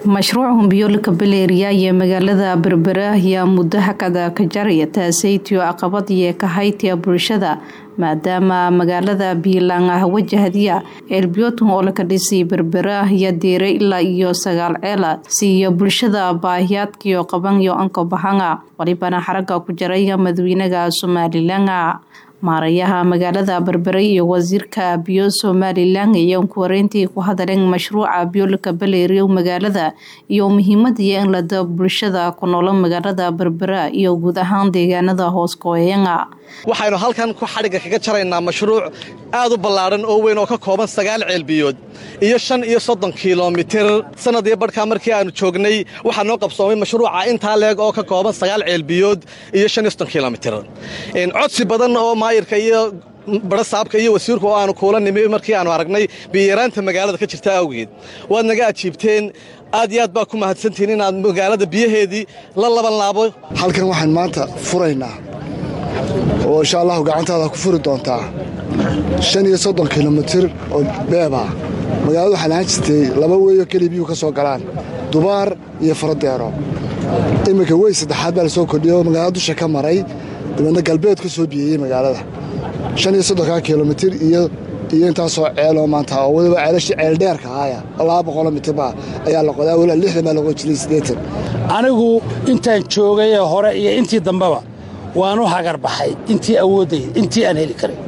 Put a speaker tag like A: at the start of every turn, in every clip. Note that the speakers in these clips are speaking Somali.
A: mashruuca biyoolka baleeriya iyo magaalada berbera ayaa muddo hakada ka jaraya taasaytiyo caqabad iyo kahaytiya bulshada maadaama magaalada biilaan ah wajahdiya ceelbiyoodkan oo laka dhisay berbera iyo diire ilaa iyo sagaal ceela siiyo bulshada baahiyaadkiyo qabanyo anka bahanga walibana xaraga ku jaraya madaxweynaha somalilan maarayaha magaalada berbere iyo wasiirka biyo somalilan ayaa kuwareyntii ku hadaleen mashruuca biyoolka baleeriya magaalada iyo muhiimadiiyo in lada bulshada ku noola magaalada berbera iyo guud ahaan deegaanada hoos gooyanga
B: waxaynu halkan ku xadhigga kaga jaraynaa mashruuc aad u ballaadhan oo weyn oo ka kooban sagaal ceelbiyood iyo shan iyo soddon kilomitir sannadii badhkaa markii aanu joognay waxaa noo qabsoomay mashruuca intaa leeg oo ka kooban sagaal ceelbiyood iyo shan iyo soddon kilomitir codsi badan oo maayirka iyo barasaabka iyo wasiirku oo aanu kuula nimi markii aanu aragnay biyaraanta magaalada ka jirta awgeed waad naga ajiibteen aad iyo aad baa ku mahadsantihiin inaad magaalada biyaheedii la laban laabo
C: halkan waxaan maanta furaynaa oo insha allahu gacantaada ku furi doontaa shan iyo soddon kilomitir oo beeba magaalada waxaa lahaan jirtay laba weeyo keliya biyuhu ka soo galaan dubaar iyo faradeero iminka wey saddexaad baa la soo kordhiyey oo magaalada dusha ka maray dabeedna galbeed ka soo biyeeyey magaalada shan iyo soddonkaa kilomitir iyo iyo intaasoo ceeloo maanta oo waliba ceelashii ceeldheerka ahaya laba boqoloo mitirba ayaa la qodaa waliba lixdan baa laqoo jiray siddeetan
D: anigu intaan joogay ee hore iyo intii dambeba waanu hagarbaxay intii awoodday intii aan heli karay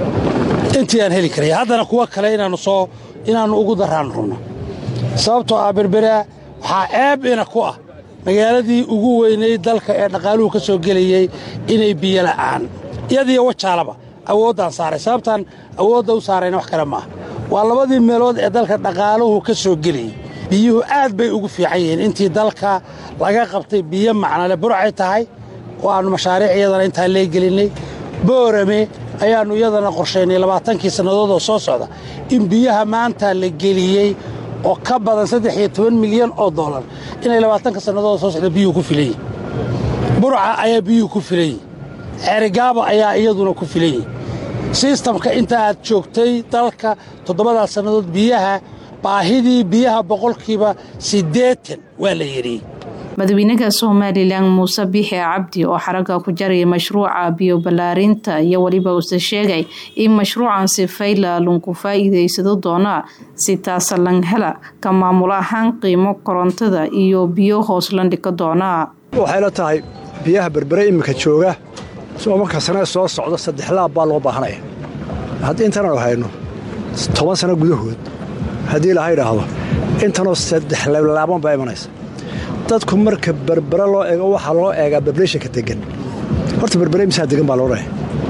D: intii aan heli karay haddana kuwa kale inaannu soo inaannu ugu daraan runno sababtoo ah berberaa waxaa ceeb ina ku ah magaaladii ugu weynay dalka ee dhaqaaluhu ka soo gelayey inay biyo la'aan iyadiyo wajaalaba awooddaan saaray sababtaan awoodda u saarayna wax kale maaha waa labadii meelood ee dalka dhaqaaluhu ka soo gelayey biyuhu aad bay ugu fiican yihiin intii dalka laga qabtay biyo macnale burcay tahay oo aannu mashaariic iyadana intaa leegelinnay boorame ayaannu iyadana qorshaynay labaatankii sannadood oo soo socda in biyaha maanta la geliyey oo ka badan saddex iyo toban milyan oo dollar inay labaatanka sannadood oo soo socda biyuhu ku filan yihin burca ayaa biyuhu ku filan yihin ceerigaaba ayaa iyaduna ku filan yihin sistamka inta aad joogtay dalka toddobadaas sannadood biyaha baahidii biyaha boqolkiiba siddeetan waa la yidhi
A: madaxweynaha somalilan muuse biixi cabdi oo xaraga ku jaraya mashruuca biyo ballaarinta iyo weliba uuse sheegay in mashruucan sifayla lunku faa'iidaysado doona si taasalan hela ka maamul ahaan qiimo korontada iyo biyo hoos landhika doona
E: waxayla tahay biyaha berbere iminka jooga marka sane soo socda saddex laab baa loo baahanaya haddii intanaanu hayno toban sano gudahood haddii laha idhaahdo intanoo saddex laaban baa imanaysa dadku marka berbere loo eego waxaa loo eegaa bableeshanka degan horta berbere misaa degan baa loo dhahay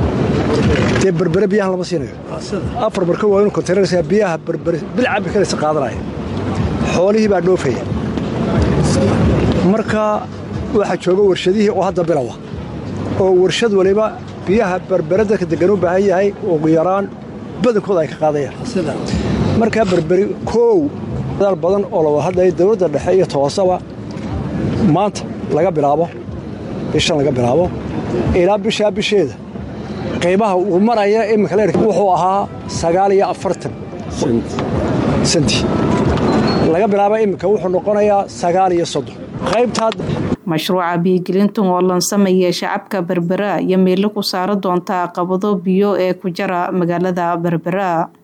E: dee berbere biyahan lama siinayo afar marka waa inu kontaynarsa biyaha berbere bilcabi karaysa qaadanaya xoolihii baa dhoofaya marka waxaa jooga warshadihii oo hadda bilowa oo warshad waliba biyaha berbere dadka degan u baahan yahay ugu yaraan badankooda ay ka qaadayaan markaa berberi koow dadaal badan oo la hadlaya dowladda dhexe iyo toosaba maanta laga bilaabo bishan laga bilaabo ilaa bishaa bisheeda qiimaha uu maraya iminka leer wuxuu ahaa sagaal iyo afartan senti laga bilaaba iminka wuxuu noqonayaa sagaal iyo soddon qaybtaa
A: mashruuca biyogelintan oo lansamaya shacabka berbera iyo meelo ku saara doonta caqabado biyo ee ku jara magaalada berbera